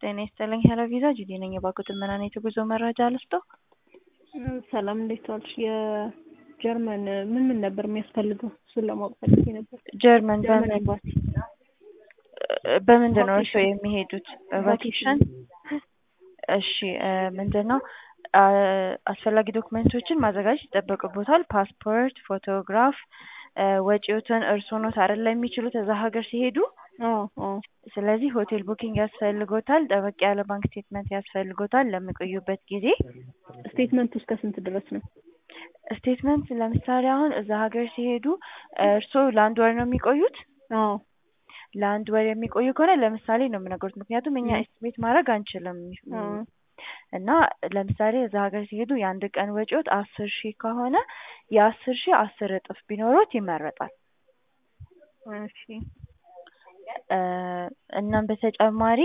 ጤና ይስጥልኝ ሄሎ ቪዛ ጁዲ ነኝ። የባንኩትን ምን አይነት የጉዞ መረጃ ልስጠው? ሰላም እንዴት ዋልሽ? የጀርመን ምን ምን ነበር የሚያስፈልገው? እሱን ለማወቅ ፈልጌ ነበር። ጀርመን ጀርመን በምን ኤምባሲ በምንድን ነው እርስዎ የሚሄዱት? ቫኬሽን? እሺ ምንድን ነው አስፈላጊ ዶክመንቶችን ማዘጋጀት ይጠበቅቦታል። ፓስፖርት፣ ፎቶግራፍ፣ ወጪዎትን እርስዎ ኖት አይደለ የሚችሉት እዛ ሀገር ሲሄዱ። አዎ አዎ ስለዚህ ሆቴል ቡኪንግ ያስፈልጎታል። ጠበቅ ያለ ባንክ ስቴትመንት ያስፈልጎታል ለሚቆዩበት ጊዜ። ስቴትመንቱ እስከ ስንት ድረስ ነው? ስቴትመንት ለምሳሌ አሁን እዛ ሀገር ሲሄዱ እርስዎ ለአንድ ወር ነው የሚቆዩት? አዎ ለአንድ ወር የሚቆዩ ከሆነ ለምሳሌ ነው የምነግሮት፣ ምክንያቱም እኛ ኤስቲሜት ማድረግ አንችልም። አዎ እና ለምሳሌ እዛ ሀገር ሲሄዱ የአንድ ቀን ወጪዎት አስር ሺህ ከሆነ የአስር ሺህ አስር እጥፍ ቢኖሮት ይመረጣል። እሺ እናም በተጨማሪ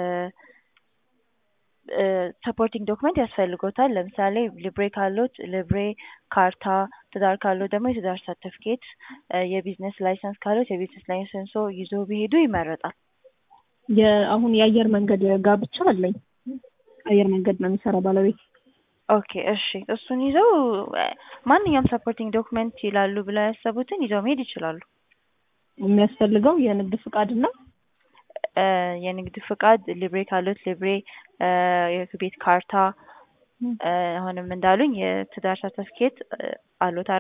ሰፖርቲንግ ዶክመንት ያስፈልጎታል። ለምሳሌ ሊብሬ ካሎት ሊብሬ፣ ካርታ፣ ትዳር ካሎት ደግሞ የትዳር ሰርተፍኬት፣ የቢዝነስ ላይሰንስ ካሎት የቢዝነስ ላይሰንሶ ይዞ ቢሄዱ ይመረጣል። የአሁን የአየር መንገድ ጋብቻ አለኝ። አየር መንገድ ነው የሚሰራ ባለቤት። ኦኬ እሺ፣ እሱን ይዘው ማንኛውም ሰፖርቲንግ ዶክመንት ይላሉ ብለው ያሰቡትን ይዘው መሄድ ይችላሉ። የሚያስፈልገው የንግድ ፍቃድ እና የንግድ ፍቃድ ሊብሬ ካሎት ሊብሬ፣ የቤት ካርታ፣ አሁንም እንዳሉኝ የትዳር ሰርተፍኬት አሎት